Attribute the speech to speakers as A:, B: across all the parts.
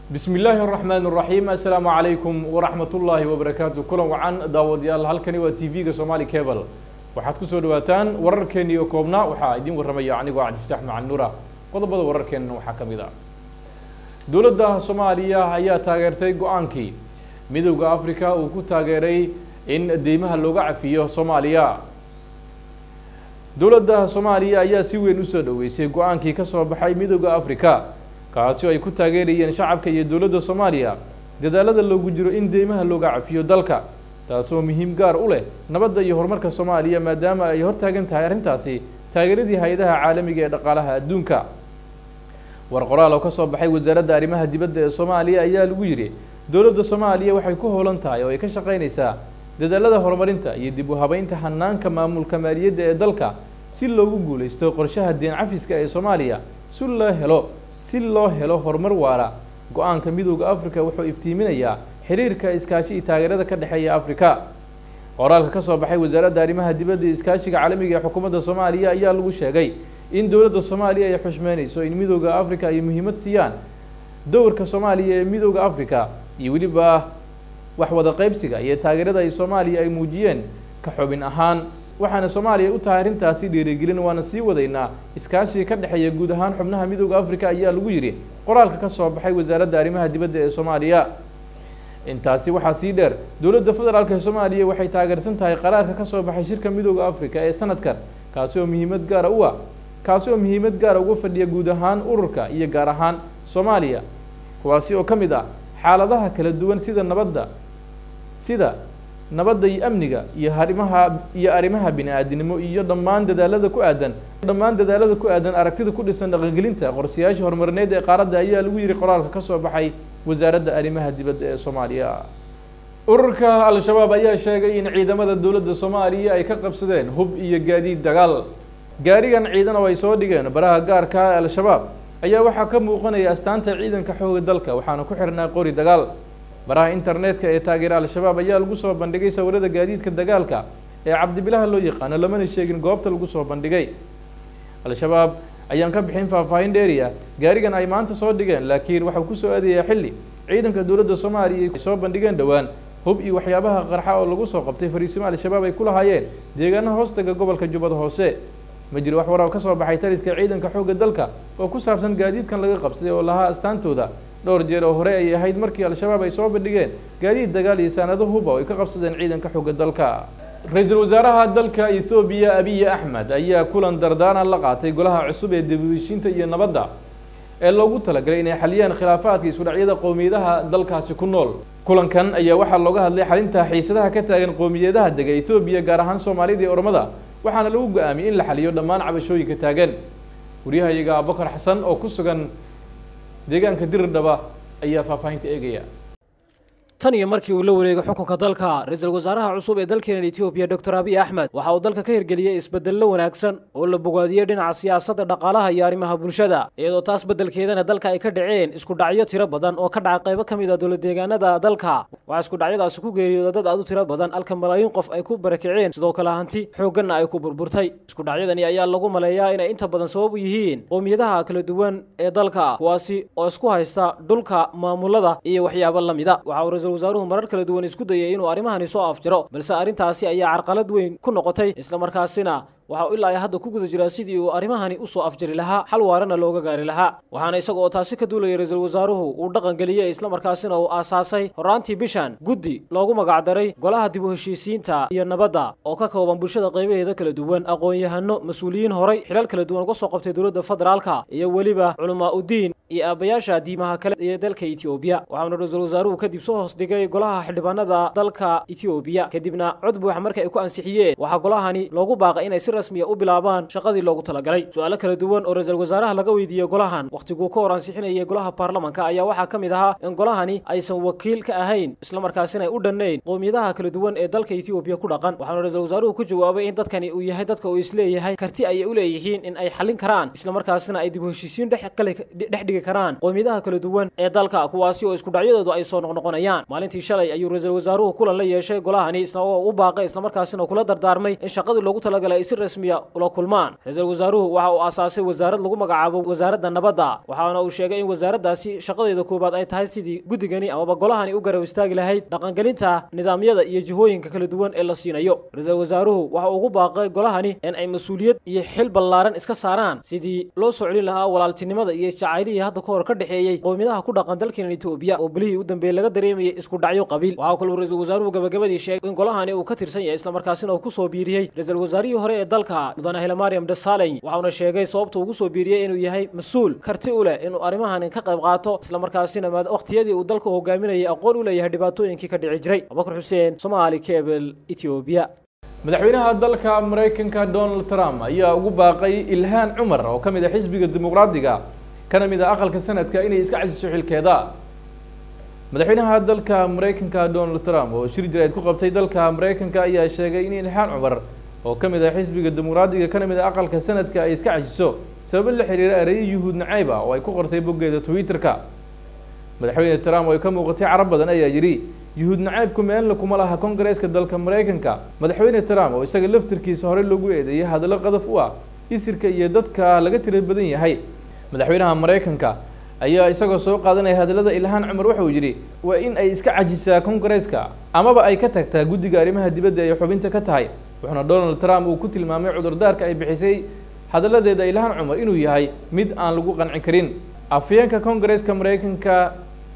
A: bismi illaahi araxmaan araxiim assalaamu calaykum waraxmat ullaahi wabarakaatu kulan wacan daawadayaal halkani waa t v-ga somaali cable waxaad kusoo dhawaataan wararkeeni oo koobnaa waxaa idiin warramaya anigoo cabdifataax macan nuura qodobada wararkeenna waxaa ka mid ah dowladda soomaaliya ayaa taageertay go-aankii midowda africa uu ku taageeray in deymaha looga cafiyo soomaaliya dowladda soomaaliya ayaa si weyn usoo dhaweysay go-aankii ka soo baxay midowda africa kaasi oo ay ku taageerayeen shacabka iyo dowladda soomaaliya dadaalada loogu jiro in deymaha looga cafiyo dalka taasoo muhiim gaar u leh nabadda iyo horumarka soomaaliya maadaama ay hortaagan tahay arrintaasi taageeradii hay-adaha caalamiga ee dhaqaalaha adduunka war qoraal oo ka soo baxay wasaaradda arrimaha dibadda ee soomaaliya ayaa lagu yidhi dowladda soomaaliya waxay ku howlan tahay oo ay ka shaqaynaysaa dadaalada horumarinta iyo dib u habeynta hanaanka maamulka maaliyadda ee dalka si loogu guulaysto qorshaha deen cafiska ee soomaaliya si loo helo si loo helo horumar waara go-aanka midowda africa wuxuu iftiiminayaa xiriirka iskaashi iyo taageerada ka dhexeeya africa qoraalka ka soo baxay wasaaradda arrimaha dibadda iyo iskaashiga caalamiga ee xukuumadda soomaaliya ayaa lagu sheegay in dowladda soomaaliya ay xushmeynayso in midowda africa ay muhiimad siiyaan dowrka soomaaliya ee midowda africa iyo weliba wax wada qaybsiga iyo taageerada ay soomaaliya ay muujiyeen ka xubin ahaan waxaana soomaaliya u tahay arrintaasi dhiirigelin waana sii wadaynaa iskaashiga ka dhexeeya guud ahaan xubnaha midowda africa ayaa lagu yidhi qoraalka ka soo baxay wasaaradda arrimaha dibadda ee soomaaliya intaasi waxaa sii dheer dowladda federaalk ee soomaaliya waxay taageersan tahay qaraarka ka soo baxay shirka midowda africa ee sanadkan kaasi oo muhiimad gaara u ah kaasi oo muhiimad gaara uga fadhiya guud ahaan ururka iyo gaar ahaan soomaaliya kuwaasi oo ka mid ah xaaladaha kala duwan sida nabadda sida nabadda iyo amniga iyo arrimaha iyo arrimaha bini-aadinimo iyo dhammaan dadaalada ku aadan dhammaan dadaalada ku aadan aragtida ku dhisan dhaqangelinta qorshayaasha horumarineed ee qaaradda ayaa lagu yihi qoraalka ka soo baxay wasaaradda arrimaha dibadda ee soomaaliya ururka al-shabaab ayaa sheegay in ciidamada dowladda soomaaliya ay ka qabsadeen hub iyo gaadiid dagaal gaarigan ciidan oo ay soo dhigeen baraha gaarka al-shabaab ayaa waxaa ka muuqanaya astaanta ciidanka xooga dalka waxaana ku xirnaa qori dagaal baraha internetka ee taageera al-shabaab ayaa lagu soo bandhigay sawirada gaadiidka dagaalka ee cabdibilaha loo yaqaano lamana sheegin goobta lagu soo bandhigay al-shabaab ayaan ka bixin faahfaahin dheeri ah gaarigan ay maanta soo dhigeen laakiin waxau kusoo aadayaa xilli ciidanka dowladda soomaaliya ay soo bandhigeen dhowaan hub iyo waxyaabaha qarxa oo lagu soo qabtay fariisimo al-shabaab ay ku lahaayeen deegaanaha hoostaga gobolka jubbada hoose ma jiro wax warar ka soo baxay taliska ciidanka xoogga dalka oo ku saabsan gaadiidkan laga qabsaday oo lahaa astaantooda dhowr jeer oo hore ay ahayd markii al-shabaab ay soo bandhigeen gaadiid dagaal iyo saanado huba oo ay ka qabsadeen ciidanka xoogga dalka ra-iisul wasaaraha dalka ethoobiya abiy axmed ayaa kulan dardaaran la qaatay golaha cusub ee dibadeshinta iyo nabadda ee loogu talagalay inay xaliyaan khilaafaadka isudhacyada qowmiyadaha dalkaasi ku nool kulankan ayaa waxaa looga hadlay xalinta xiisadaha ka taagan qowmiyadaha dega etoobiya gaar ahaan soomaalida iyo ormada waxaana lagu go-aamiyey in la xaliyo dhammaan cabashooyinka taagan waryahayaga abubakar xasan oo ku sugan deegaanka diridhaba ayaa faahfaahinta eegaya
B: tan iyo markii uu la wareegay xukunka dalka ra-iisul wasaaraha cusub ee dalkeena etoobiya doctor abiy axmed waxa uu dalka ka hirgeliyey isbedello wanaagsan oo la bogaadiyey dhinaca siyaasadda dhaqaalaha iyo arrimaha bulshada iyadoo taas beddelkeedana dalka ay ka dhaceen iskudhacyo tiro badan oo ka dhaca qaybo ka mid a dowladdeegaanada dalka waxaa iskudhacyadaasi ku geeriyooda dad aad u tiro badan halka malaayiin qof ay ku barakiceen sidoo kale hanti xoogganna ay ku burburtay iskudhacyadani ayaa lagu maleeyaa inay inta badan sabab u yihiin qowmiyadaha kala duwan ee dalka kuwaasi oo isku haysta dhulka maamulada iyo waxyaabo la mida wasaaruhu marar kala duwan isku dayay inuu arrimahani soo afjiro balse arrintaasi ayaa carqalad weyn ku noqotay islamarkaasina waxa uu ilaa ay hadda ku guda jiraa sidii uu arrimahani usoo afjari lahaa xal waarana looga gaari lahaa waxaana isaga oo taasi ka duulaya ra-iisul wasaaruhu uu dhaqan geliyey islamarkaasina uu aasaasay horaantii bishan guddi loogu magacdaray golaha dib u heshiisiinta iyo nabadda oo ka kooban bulshada qaybaheeda kala duwan aqoon-yahano mas-uuliyiin horay xilal kala duwan uga soo qabtay dowladda federaalka iyo weliba culamaa udiin iyo aabayaasha diimaha kale ee dalka etoobiya waxaana ra-iisul wasaaruhu kadib soo hoos dhigay golaha xildhibaanada dalka etoobiya kadibna cod buuxa marka ay ku ansixiyeen waxaa golahani loogu baaqay inay si rasmiya u bilaabaan shaqadii loogu talagalay su-aalo kala duwan oo ra-iisul wasaaraha laga weydiiyey golahan wakhtiguu ka hor ansixinayay golaha baarlamanka ayaa waxaa ka mid ahaa in golahani aysan wakiil ka ahayn islamarkaasina ay u dhannayn qowmiyadaha kala duwan ee dalka etoobiya ku dhaqan waxaana ra-iisul wasaaruhu ku jawaabay in dadkani uu yahay dadka uu isleeyahay karti ayay u leeyihiin in ay xallin karaan islamarkaasina ay dib u heshiisiin dhex dhigi karaan qowmiyadaha kala duwan ee dalka kuwaasi oo iskudhacyadoodu ay soo noqnoqonayaan maalintii shalay ayuu ra-iisul wasaaruhu kulan la yeeshay golahani isna oo u baaqay islamarkaasina kula dardaarmay in shaqadii loogu talagalay ay si rasmiya ula kulmaan ra-iisul wasaaruhu waxa uu aasaasay wasaarad lagu magacaabo wasaaradda nabadda waxaana uu sheegay in wasaaraddaasi shaqadeeda koowaad ay tahay sidii guddigani amaba golahani u garab istaagi lahayd dhaqangelinta nidaamyada iyo jihooyinka kala duwan ee la siinayo ra-iisul wasaaruhu waxa uu ugu baaqay golahani in ay mas-uuliyad iyo xil ballaaran iska saaraan sidii loo soo celin lahaa walaaltinimada iyo isjacaylihii hadda ka hor ka dhexeeyey qowmiyadaha ku dhaqan dalkeena etoobiya oo bilihii u dambeeyey laga dareemayay isku dhacyo qabiil waxaa kaluu ra-iisul wasaaruhu gabagabadii sheegay in golahani uu ka tirsan yahay islamarkaasina uu kusoo biiriyey ra-iisul wasaarihii hore ee dalka mudane hilmaryam desaleny waxauna sheegay sababta ugu soo biiriyey inuu yahay mas-uul karti u leh inuu arrimahani ka qayb qaato islamarkaasina wakhtiyadii uu dalka hogaaminayay aqoon u leeyahay dhibaatooyinkii ka dhici jiray abubakar xuseen somaali kebel etoobiya
A: madaxweynaha dalka maraykanka donald trump ayaa ugu baaqay ilhaan cumar oo ka mid ah xisbiga dimuqraadiga kana mid ah aqalka sanadka inay iska casiso xilkeeda madaxweynaha dalka maraykanka donald trump oo shir jirayd ku qabtay dalka maraykanka ayaa sheegay in ilhaan cumar oo ka mid ah xisbiga dimuqraadiga kana mid ah aqalka sanadka ay iska casiso sababo la xiriira ereyo yuhuud nacayb ah oo ay ku qortay boggeeda twitter-ka madaxweyne trump oo ay ka muuqatay carab badan ayaa yidhi yuhuud nacaybku meelna kuma laha kongareeska dalka maraykanka madaxweyne trump oo isaga laftirkiisa horey loogu eedeeyay hadallo qadaf u ah isirka iyo dadka laga tira badan yahay madaxweynaha maraykanka ayaa isagoo soo qaadanaya hadallada ilhaan cumar waxauu yidhi waa in ay iska cajisaa kongareeska amaba ay ka tagtaa guddiga arrimaha dibadda ay xubinta ka tahay wuxuuna donald trump uu ku tilmaamay cudurdaarka ay bixisay hadalladeeda ilhaan cumar inuu yahay mid aan lagu qanci karin afyeenka kongareeska maraykanka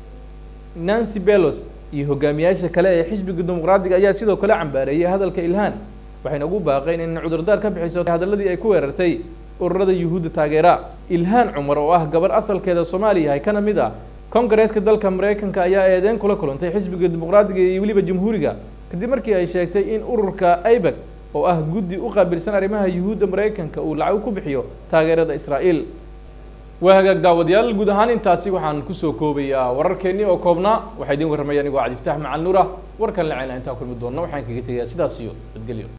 A: nancy belos iyo hogaamiyaasha kale ee xisbiga dimuqraadiga ayaa sidoo kale cambaareeyay hadalka ilhaan waxayna ugu baaqeen in cudurdaar ka bixiso hadalladii ay ku weerartay ururada yuhuudda taageera ilhaan cumar oo ah gabar asalkeeda soomaaliya yahay kana mid ah kongareeska dalka maraykanka ayaa eedeyn kula kulantay xisbiga dimuqraadiga iyo weliba jamhuuriga kadib markii ay sheegtay in ururka aibeg oo ah guddi u qaabilsan arrimaha yuhuudda maraykanka uu lacag ku bixiyo taageerada israa'iil waa hagaag daawadayaal guud ahaan intaasi waxaan kusoo koobayaa wararkeennii oo koobnaa waxaa idiin warramaya anigoo cabdiftaax macal nuur ah warkan la ceyna intaa kulmi doonna waxaan kaga tegayaa sidaas iyo badgelyo